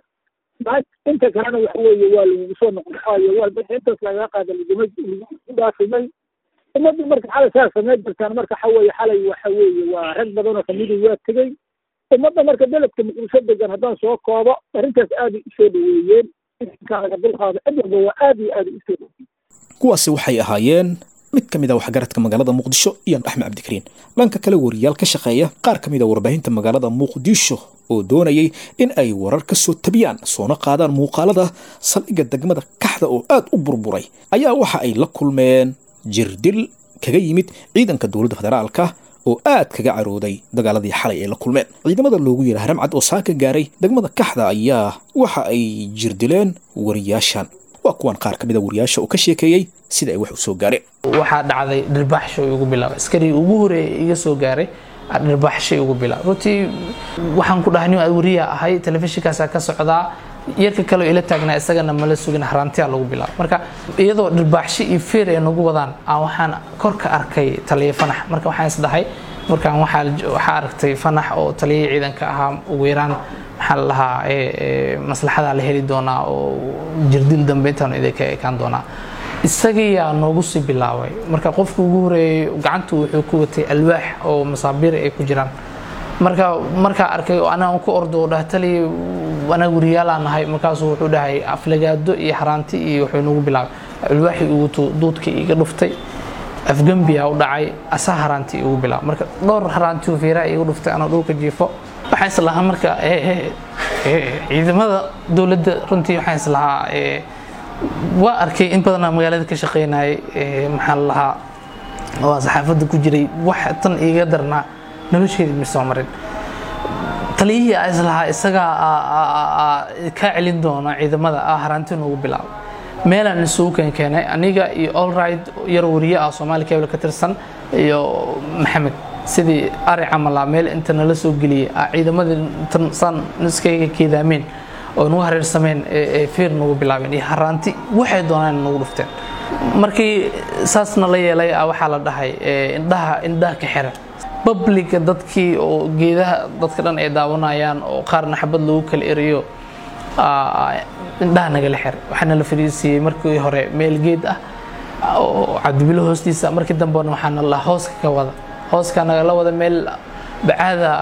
inta kalena waxa weeye waa lagugu soo noqnoqayo walba intaas lagaga qaada laguma lagu dhaafimay ummaddu marka xalay saa samey jirtaan marka waxa weeye xalay waxa weeye waa rag badan oo kamidii waa tegey ummadda marka beledka muqdisho degan haddaan soo koobo arrintaas aaday usoo dhaweeyeen inkaa laga dulqaado cid walba waa aad iyo aad usoo dhaweeyeen kuwaasi waxay ahaayeen mid ka mid a waxgaradka magaalada muqdisho iyo axmed cabdikariin dhanka kale wariyaal ka shaqeeya qaar ka mid a warbaahinta magaalada muqdisho oo doonayay in ay warar ka soo tabiyaan soona qaadaan muuqaalada saldhigga degmada kaxda oo aad u burburay ayaa waxa ay la kulmeen jirdil kaga yimid ciidanka dowladda federaalka oo aad kaga carooday dagaaladii xalay ay la kulmeen ciidamada loogu yeera haramcad oo saaka gaaray degmada kaxda ayaa waxa ay jirdileen wariyaashan waa kuwan qaar ka mid a wariyaasha oo ka sheekeeyey sida ay wax u soo gaareen waxaa dhacday dhirbaaxshay ugu bilaabay askarii ugu horeeyay iga soo gaaray dhirbaaxshay ugu bilaabay runtii waxaan ku dhahay nin wariya ahay telefishinkaasaa ka socdaa yarka kale ila taagnaa isagana mala sugin haraantiya lagu bilaabo marka iyadoo dhirbaaxshi iyo feer ay nagu wadaan aan waxaan kor ka arkay taliya fanax marka waxaan isdhahay markaan waxaa aragtay fanax oo taliyihii ciidanka ahaa ugu yaraan maxaa la lahaa maslaxadaa la heli doonaa oo jirdil dambe intaanu idinka ekaan doonaa isagiyaa noogu sii bilaabay marka qofka ugu horeeyey gacantu wuxuu ku watay alwaax oo masaabiir ay ku jiraan marka markaa arkay anaa ku ordo dhaha tali anaga wariyaalaan nahay markaasuu wuxuu dhahay aflagaado iyo haraanti iyo wuxuu nagu bilaabay alwaaxii ugu duudkii iga dhuftay afgambiyaa u dhacay asa haraanti igu bilaabay marka dhowr haraanti fiiraa iga dhuftay anoo dhulka jiifo waxaan islahaa marka ciidamada dowladda runtii waxaan islahaa waa arkay in badanaa magaalada ka shaqeynayay maxaa la lahaa oo saxaafadda ku jiray wax tan iiga darnaa nolosheedii ma soo marin taliyihii a islahaa isagaa kaa celin doona ciidamada ah haraanti noogu bilaabo meelaan isugu keen keenay aniga iyo allright yar wariye ah soomaali cable ka tirsan iyo maxamed sidii ari camala meel inta nala soo geliyay ciidamadii tan saan iskaga keedaameen oo nagu hareersameen ee feer nagu bilaabeen iyo haraanti waxay doonaan nagu dhufteen markii saasna la yeelay waxaa la dhahay indhaha indhaha ka xiran babliga dadkii oo geedaha dadka dhan ay daawanayaan oo qaarna xabad lagu kala eriyo indhaha nagala xiray waxaana la fadhiisiiyey markii hore meel geed ah oo cabdibilo hoostiisa markii dambena waxaana la hooska ka wada hooska nagala wada meel bacaada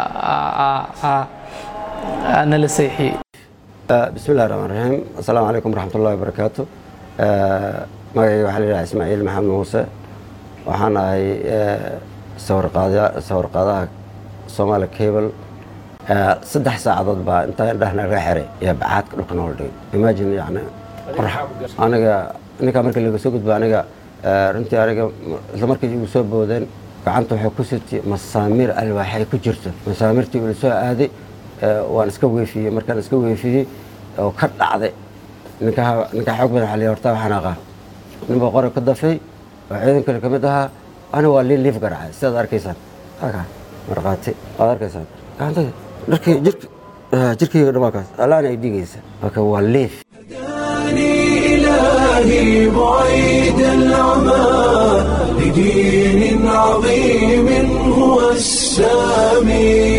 nala seexiyey bismi illahi raxmaan raxiim assalaamu calaykum waraxmat ullahi wabarakaatu magacayga waxaa la yidhaha ismaaciil maxamed muuse waxaan ahay sawirqaadaha somaali cable saddex saacadood baa intaa indhahna laga xiray iyo bacaadka dhulka noola dhigay imagine yani aniga ninkaa markii laga soo gudba aniga runtii aniga isla markii igu soo boodeen gacanta waxay ku sirtay masaamiir alwaaxay ku jirto masaamirtii ula soo aaday waan iska weefiyey markaan iska weefiyey oo ka dhacday ninkaa ninkaa xoog badan xaliya hortaa waxaan aqaa nin baa qori ka dafay oo ciidan kale ka mid ahaa aniga waa liin liif garaacay sidaad arkaysaan halkaa markhaati waad arkaysaan gacantada dharkii jirka jirkayga dhamaakaas allaana ay dhigaysa marka waa liif إلهي بعيد العمى لدين عظيم هو السامي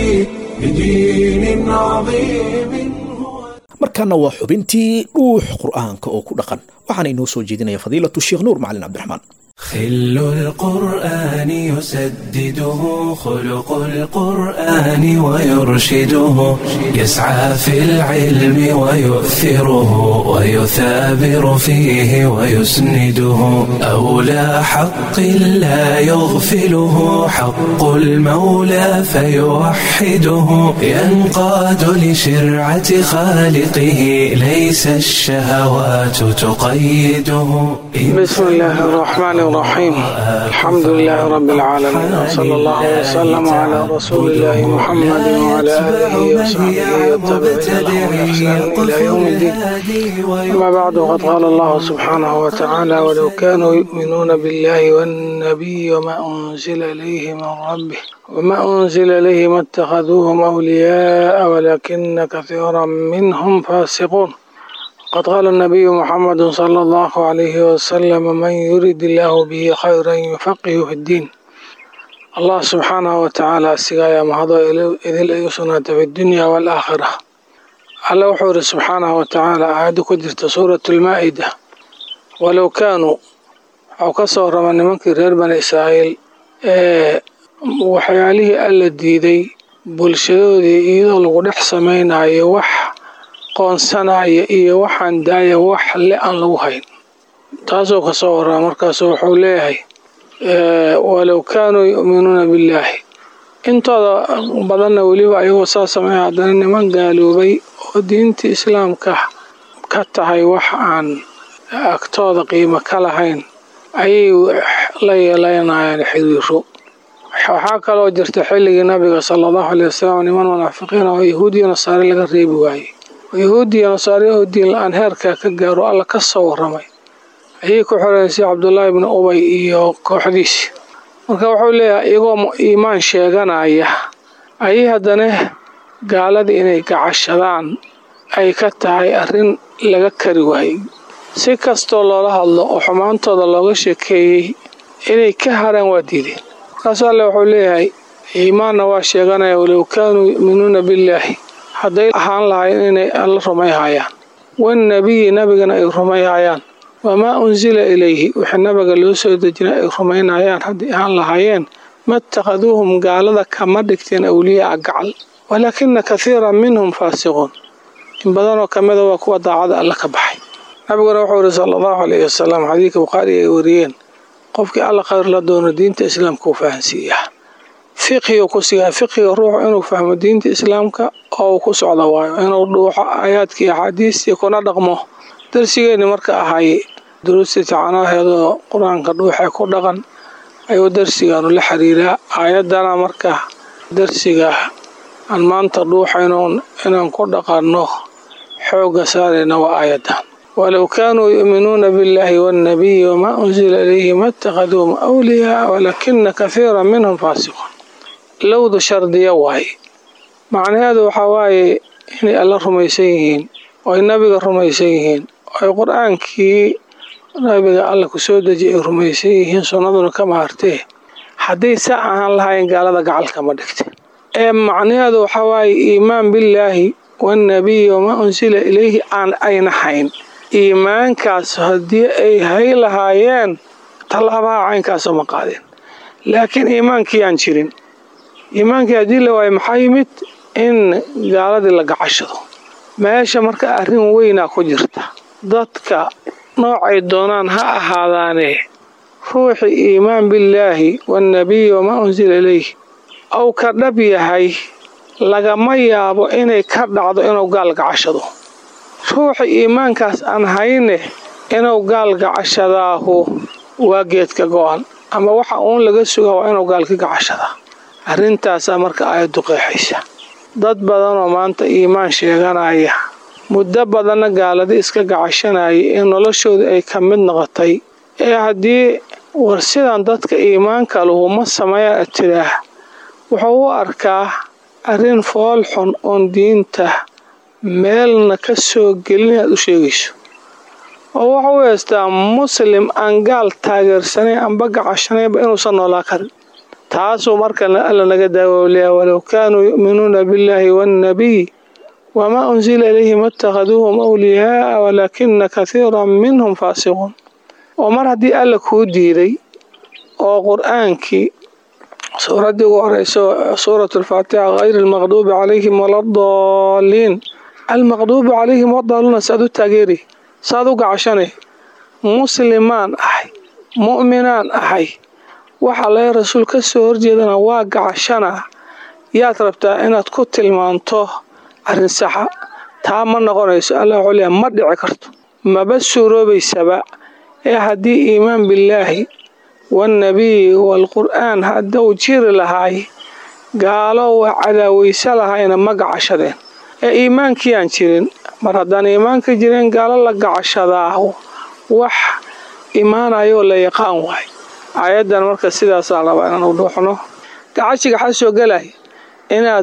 لدين عظيم markaana waa xubintii dhuux qur'aanka oo ku dhaqan waxaana inoo soo jeedinaya fadiilatu sheekh nuur macalin cabdiraxmaan خل القرآن يسدده خلق القرآن ويرشده يسعى في العلم ويؤثره ويثابر فيه ويسنده أولى حق لا يغفله حق المولى فيوحده ينقاد لشرعة خالقه ليس الشهوات تقيده بسم الله الرحمن الرحيم الحمد لله رب العالمين وصلى الله وسلم على رسول الله محمد وعلى آله وصحبه والتابعين بإحسان إلى يوم الدين أما بعد وقد قال الله سبحانه وتعالى ولو كانوا يؤمنون بالله والنبي وما أنزل إليه من ربه وما أنزل إليه ما اتخذوهم أولياء ولكن كثيرا منهم فاسقون قد قال النبي محمد صلى الله عليه وسلم من يريد الله به خيرا يفقه في الدين الله سبحانه وتعالى سقايا مهضا إذ يسنة في الدنيا والآخرة الله وحور سبحانه وتعالى عاد كدرت سورة المائدة ولو كانوا أو كسر من منك غير بني إسرائيل waxyaalihii alla diiday bulshadoodii iyadoo lagu dhex samaynayo wax qoonsanaya iyo waxaan daaya wax le aan lagu hayn taasoo kasoo waraa markaasu wuxuu leeyahay walow kaanuu yu'minuuna billaahi intooda badanna weliba ayagoo saa sameeya haddana niman gaaloobay oo diinta islaamka ka tahay wax aan agtooda qiimo ka lahayn ayay la yeelanayaan xiriiro waxaa kaloo jirta xilligii nabiga sala allahu aley wasalam niman munaafiqiin oo yahuudiya nasaare laga reebi waayey yahuudiya nasaare oo diin la-aan heerkaa ka gaaro alla ka soo waramay ayay ku xoreysay cabdullaahi bni ubay iyo kooxdiisi marka wuxuu leeyahay iyagoo iimaan sheeganaya ayay haddana gaaladii inay gacashadaan ay ka tahay arrin laga kari waayey si kastoo loola hadlo oo xumaantooda looga sheekeeyey inay ka haraan waa diideen markaasu alle wuxuu leeyahay iimaanna waa sheeganaya walow kaanuu yu'minuuna billaahi hadday ahaan lahayn inay alla rumayhayaan wannabiyi nabigana ay rumayhayaan wamaa unsila ilayhi wixii nabiga loo soo dejinay ay rumaynayaan haddii ahaan lahaayeen ma ittakhaduuhum gaalada kama dhigteen awliyaa gacal walaakina kathiiran minhum faasiquun in badanoo ka mida waa kuwa daacada alla ka baxay nabiguna wuxuu yihi sala allahu alayhi wasalam xadiidka bukhaari ay wariyeen qofkii alla khayr la doono diinta islaamka uu fahansiiyaa fiqhiga ku sigaa fiqhiga ruuxu inuu fahmo diinta islaamka oo uu ku socdo waayo inuu dhuuxo aayaadkii axaadiistii kuna dhaqmo darsigeenni marka ahay duruustii tacanaheedoo qur-aanka dhuuxee ku dhaqan ayuu darsigaanu la xiriiraa aayaddana marka darsiga aan maanta dhuuxayno inaan ku dhaqanno xoogga saarayna waa aayaddan walow kaanuu yu'minuuna billaahi waannabiyi wamaa unsila ilayhi ma ittakhaduuhum awliyaa walaakina kathiiran minhum faasiquun lowdu shardiya waaye macnaheedu waxaa waaye inay alla rumaysan yihiin oo ay nabiga rumaysan yihiin oo ay qur-aankii nabiga alla ku soo dejiya ay rumaysan yihiin sunnaduna ka maartee hadday sa ahaan lahayn gaalada gacalka ma dhigte ee macnaheedu waxaa waaye iimaan billaahi waannabiyi wamaa unsila ilayhi aan ayna hayn iimaankaas haddii ay hay lahaayeen tallaabaha caynkaasoo ma qaadeen laakiin iimaankii aan jirin iimaankii haddii la waayo maxaa yimid in gaaladii la gacashado meesha marka arrin weynaa ku jirta dadka noocay doonaan ha ahaadaane ruuxii iimaan billaahi waannabiyi wamaa unsila ilayh ou ka dhab yahay lagama yaabo inay ka dhacdo inuu gaal gacashado ruuxa iimaankaas aan hayne inuu gaal gacashadaahu waa geedka go-an ama waxa uun laga sugaa waa inuu gaal ka gacashadaa arrintaasaa marka aayaddu qeexaysa dad badanoo maanta iimaan sheeganaya muddo badanna gaaladi iska gacashanaya ee noloshooda ay ka mid noqotay ee haddii war sidan dadka iimaanka lahu ma sameeyaa tiraah wuxuu u arkaa arrin fool xun oon diinta meelna ka soo gelin inaad u sheegayso oo wuxuu u heystaa muslim aan gaal taageersanayn amba gacashanaynba inuusan noolaa karin taasuu marka alla naga daawowliyaa walow kaanuu yu'minuuna billaahi waannabiy wamaa unsila ilayhim itakhaduuhum awliyaaa walaakina kathiiran minhum faasiquun oo mar haddii alla kuu diiday oo qur-aankii suuraddii ugu horeyso suurat alfaatixa hayri almaqduubi calayhim waladaliin almaqduubi calayhim wadaaluuna saad u taageeri saad u gacashanay muslimaan ahay mu'minaan ahay waxa laga rasuul ka soo horjeedana waa gacashana yaad rabtaa inaad ku tilmaanto arrin saxa taa ma noqonayso allah wuxuu leeyahay ma dhici karto maba suuroobaysaba ee haddii iimaan billaahi waannabiyi waalqur'aan hadduu jiri lahaay gaalo waa cadaawaysa lahayna ma gacashadeen ee iimaankii aan jirin mar haddaan iimaanka jirin gaalo la gacashadaa wax imaanayoo la yaqaan waay aayaddan marka sidaasaa rabaa inaan u dhuuxno gacashiga waxaa soo gelaya inaad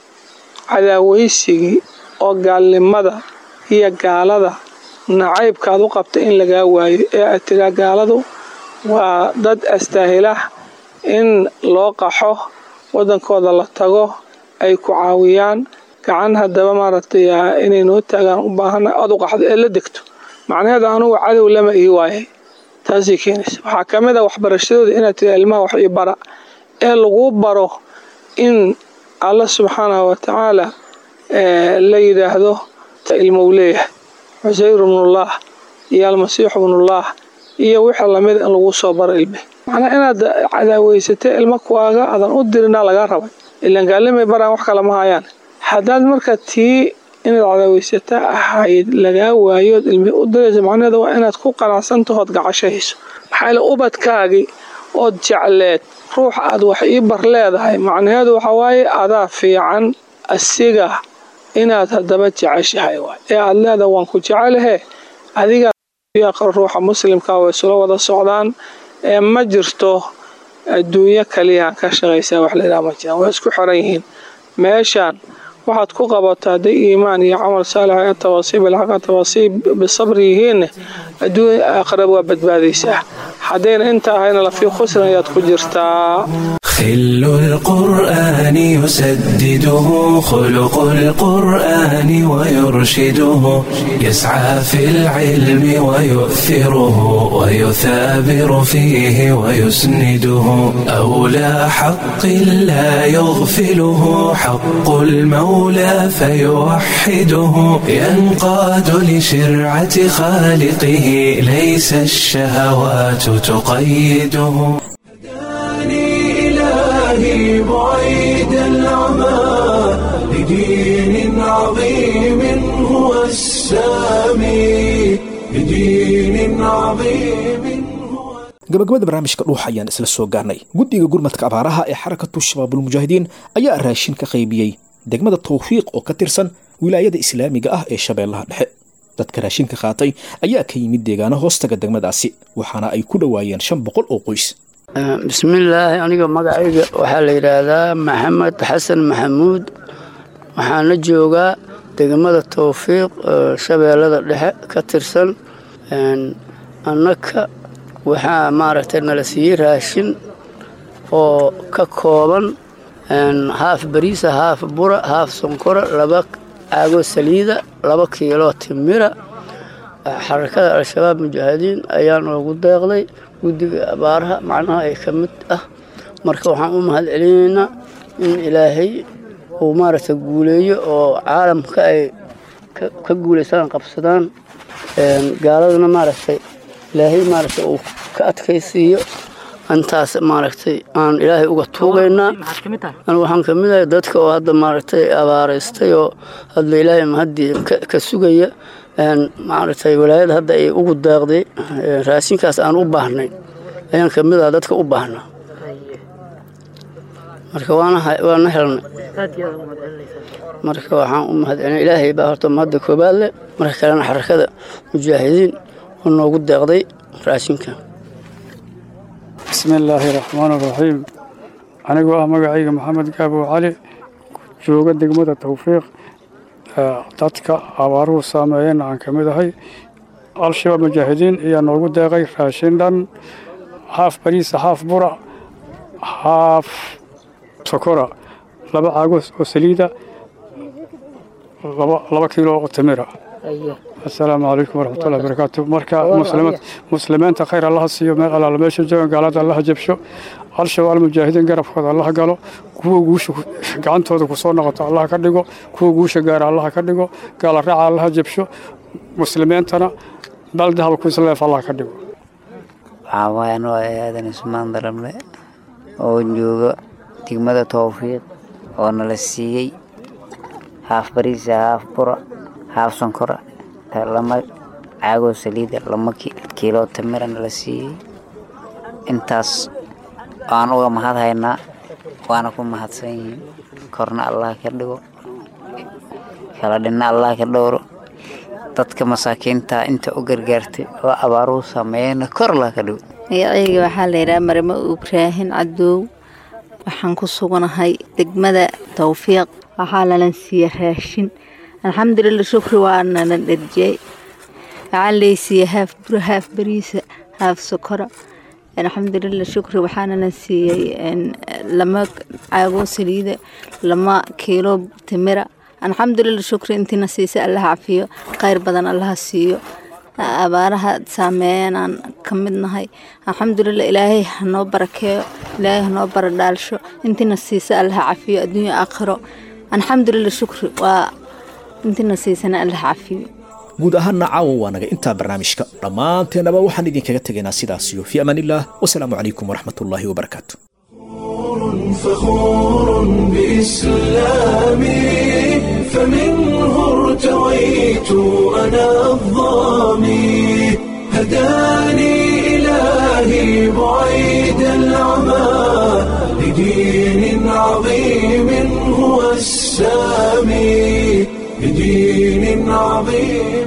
cadaawaysigii oo gaalnimada iyo gaalada nacaybkaad u qabta in lagaa waayo ee aad tiraa gaaladu waa dad astaahilah in loo qaxo waddankooda la tago ay ku caawiyaan gacan haddaba maaragtay inay noo taagaan u baahana aad u qaxdo ee la degto macnaheeda anugu cadow lama ii waayay taasay keenaysa waxaa ka mid a waxbarashadooda inaad tira ilmaha wax ii bara ee laguu baro in alla subxaanahu wa tacaala la yidhaahdo ilmou leeyahay cusayr ibnullah iyo almasiixu ibnullah iyo wixii lamid in lagu soo baro ilme macnaa inaad cadaaweysatay ilmo kuwaaga adan u dirinaa lagaa rabay ilaan gaalimay baraan wax kale ma hayaan haddaad marka tii inaad cadaaweysataa ahayd lagaa waayood ilmi u diraysa macnaheeda waa inaad ku qanacsantahood gacashahayso maxaa yaele ubadkaagii ood jecleed ruux aad wax ii bar leedahay macnaheedu waxaa waaye adaa fiican asiga inaad haddaba jeceshahay waay ee aad leedahay waan ku jecelahe adiga ruuxa muslimka way isula wada socdaan ee ma jirto adduunyo kaliyahan ka shaqaysaa wax laydhaha ma jiraan way isku xiran yihiin meeshaan waxaad ku qabato hadday iimaan iyo camal saalix ee tawaasiib ilxaqa tawaasiib bisabri yihiinne adduun aakhiraba waa badbaadaysaa haddayna inta ahayna lafii khusran ayaad ku jirtaa خل القرآن يسدده خلق القرآن ويرشده يسعى في العلم ويؤثره ويثابر فيه ويسنده أولى حق لا يغفله حق المولى فيوحده ينقاد لشرعة خالقه ليس الشهوات تقيده إلهي بعيد العمى لدين عظيم هو السامي لدين عظيم gabagabada barnaamijka dhuuxa ayaan isla soo gaarnay guddiga gurmadka abaaraha ee xarakatu shabaabulmujaahidiin ayaa raashin ka qaybiyey degmada tawfiiq oo ka tirsan wilaayada islaamiga ah ee shabeellaha dhexe dadka raashinka qaatay ayaa ka yimid deegaano hoostaga degmadaasi waxaana ay ku dhowaayeen shan boqol oo qoys bismillaahi aniga magacayga waxaa la yidhaahdaa maxamed xasan maxamuud waxaana joogaa degmada towfiiq shabeellada dhexe ka tirsan annaka waxaa maaragtay nala siiyey raashin oo ka kooban haaf bariisa haaf bura haaf sonkora laba caagoo saliida laba kiiloo timira xarakada al-shabaab mujaahidiin ayaa noogu deeqday guddiga abaaraha macnaha ay ka mid ah marka waxaan u mahad celinaynaa in ilaahay uu maaragtay guuleeyo oo caalamka ay ka guulaystaan qabsadaan gaaladana maaragtay ilaahay maaragtay uu ka adkaysiiyo intaas maaragtay aan ilaahay uga tuugaynaa anu waxaan ka mid ahay dadka oo hadda maaragtay abaaraystay oo hadda ilaahay mahaddii ka sugaya maaragtay walaayada hadda ay ugu daaqday raashinkaas aan u baahnay ayaan ka mid aha dadka u baahnaa marka waana helnay marka waxaan u mahadcelina ilaahay baa horta mahadda koobaad leh marka kalena xarakada mujaahidiin oo noogu deeqday raashinka bismi illaahi raxmaani raxiim anigoo ah magacayga maxamed gaabow cali jooga degmada tawfiiq dadka abaaruhu saameeyeen aan ka mid ahay al-shabaab mujaahidiin ayaa noogu deeqay raashin dhan haaf bariisa haaf bura haaf sokora laba caagos oo saliida laba kiilo oo timira asalaamu calaykum waraxmatullahi barakaatu marka muslimiinta khayr allaha siiyo meel allaala meesha joogan gaalada allaha jabsho al-shabaab mujaahidiin garabkooda allaha galo kuwa guusha gacantooda kusoo noqoto allaha ka dhigo kuwa guusha gaara allaha ka dhigo gaala raaca allaha jabsho muslimiintana dal dahaba ku isleef allaha ka dhigo waxaa waaye anoo aadan ismaan darable oo jooga degmada towfiiq oo nala siiyey haaf bariisa haaf bura haaf sonkora lama caagoo saliida lama kiilo tamira nala siiyey intaas waan uga mahad haynaa waana ku mahadsan yihiin korna allah ka dhigo kala dhinna allah ka dhowro dadka masaakiinta inta u gargaartay oo abaaruhu saameeyeyna kor allah ka dhigo magacayga waxaa la yidhaha marimo ibraahin cadoow waxaan ku suganahay degmada towfiiq waxaa lalan siiye raashin alxamdulilah shukri waana la dherjiyey waxaa laysiiye haaf bura haaf bariisa haaf sokora alxamdulilah shukri waxaana la siiyey lama caagoo saliida lama kiilo timira alxamdulilah shukri intiina siisa allaha cafiyo khayr badan allaha siiyo abaaraha saameeyeen aan ka mid nahay alxamdulilah ilaahay hanoo barakeeyo ilaahay hanoo baradhaalsho intiina siisa allaha cafiyo adduunya aakhiro alxamdulilah shukri waa intiina siisana allaha cafiyo guud ahaanna caawa waa naga intaa barnaamijka dhammaanteennaba waxaan idinkaga tegaynaa sidaasiyo fii amaan illah wasalaamu calaykum waraxmatullaahi wabarakaatu فخور بإسلامي فمنه ارتويت أنا الظامي هداني إلهي بعيد العمى لدين عظيم هو السامي لدين عظيم